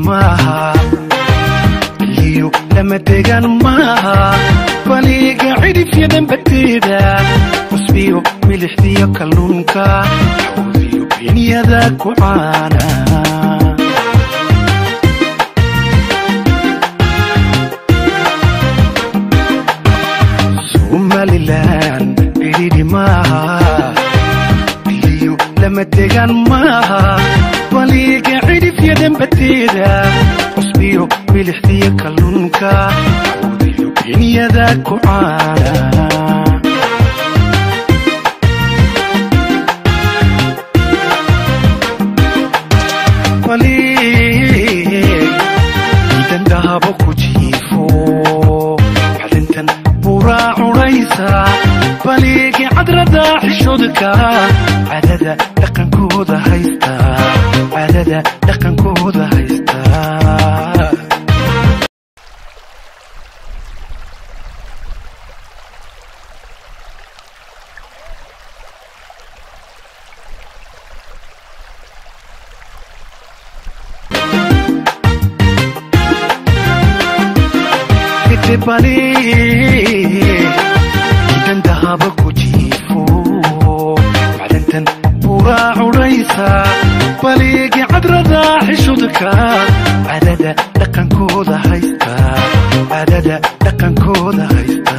maaha iyo lama degaan maaha baliga cidhifya dhambateeda cusbiyo milixdiyo kalluunka xawdiyo beenyada ku caana somalilan cidhidhi maaha iyo lama degaan maaha baliga cidhifya dhambateeda cusbiyo milixdiyo kalluunka xawdiyo beenyada ku caana idandahabo ku jiifo xalintan buraa cunaysa baligi cadrada xishoodka cadada dhaqankooda haysta cadada dhaqankooda haysta bali idandahaba ku jiifo maclintan buraa cunaysa baligi cadrada xishudka cadada dhaqankooda haysta cadada dhaqankooda haysta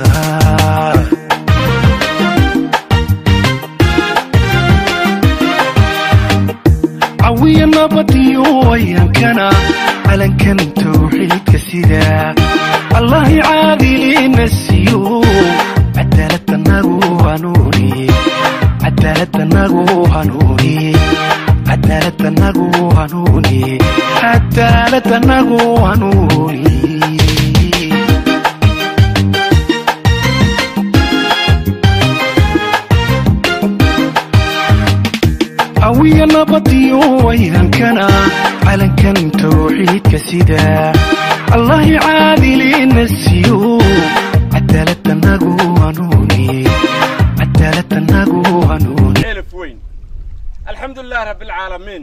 cawiya nabadiyo ayankana calankan tawxiidka sida allahi caadilina siiyo cadaaladanagu hanuuni cadaaladanagu hanuuni cadaaladanagu hanuuni cadaaladanagu hanuuni awiya nabadiyo wayankana calankan tawxiidka sida allahi caadilina siiyo cadaaladanagu hanuuni cadaaladanagu hanuuni elf weyn alxamdu lilah rabi alcaalamiin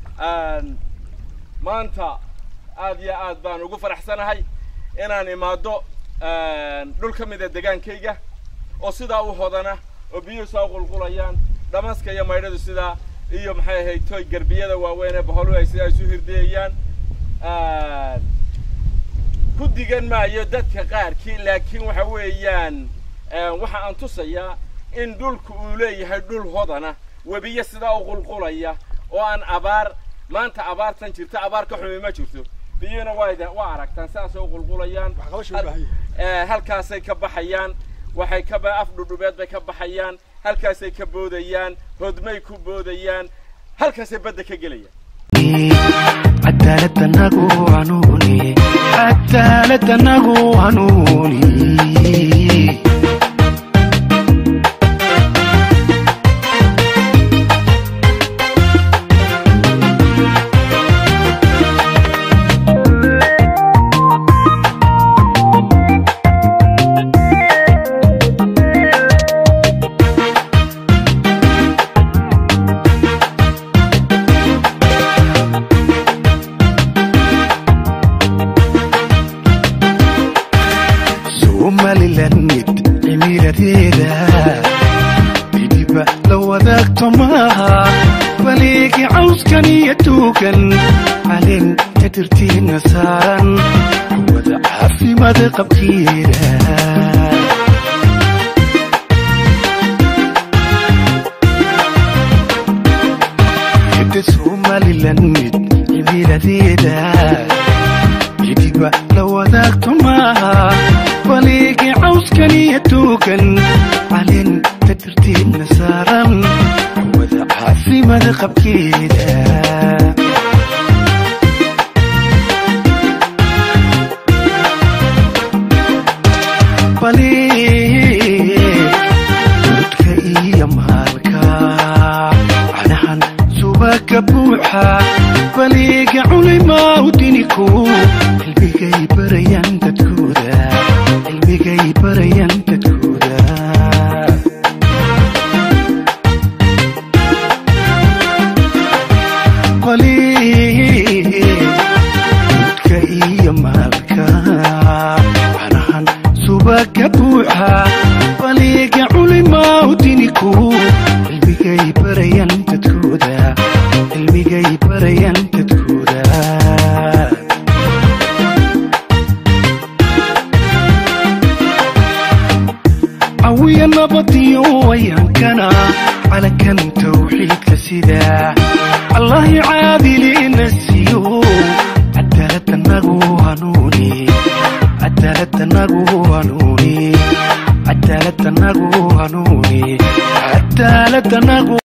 maanta aad iyo aad baan ugu faraxsanahay inaan imaado dhul ka mida degaankayga oo sidaa u hodana oo biyuhu saa u qulqulayaan dhamaska iyo maydhadu sidaa iyo maxay ahayd toy garbiyada waaweyn ee baholu ay sidaa isu hirdiyayaan ku digan maayo dadka qaarkii laakiin waxa weeyaan waxa aan tusayaa in dhulku uu leeyahay dhul hodana webiyo sidaa u qulqulaya oo aan abaar maanta abaartan jirta abaar ka xumi ma jirto biyuhuna waa waa aragtaan sidaasay u qulqulayaan halkaasay ka baxayaan waxay ka af dhudhubeed bay ka baxayaan halkaasay ka boodayaan hodmay ku boodayaan halkaasay badda ka gelayaan cadaaladanagu hanuuni cadaaladanagu hanuuni somalilan mid cimiladeeda bidiba la wadaagto maaha baligi cawskan iyo tuugan caleen tadirtiina saaran wada caafimaad qabkeeda hidda somalilan mid cimiladeeda bidiba la wadaagto maaha baligi cawskan iyo tuugan caleen tadirtiina saaran wada caafimaad qabkeeda bali dudka iyo maalka canahan subaka buuxa baliga culimaa u diniku cilmigay barayaan dadkooda cilmigay barayaan dadkooda bali dadku cilmigay barayan dadkooda cilmigay barayan dadkooda cawiya nabadiyo ayaankana calankan tawxiidka sida allahi caadiliina siiyo cadaaladanagu hanuuni cadaaladanagu hanuuni cadaaladanagu hanuuni cadaaladanagu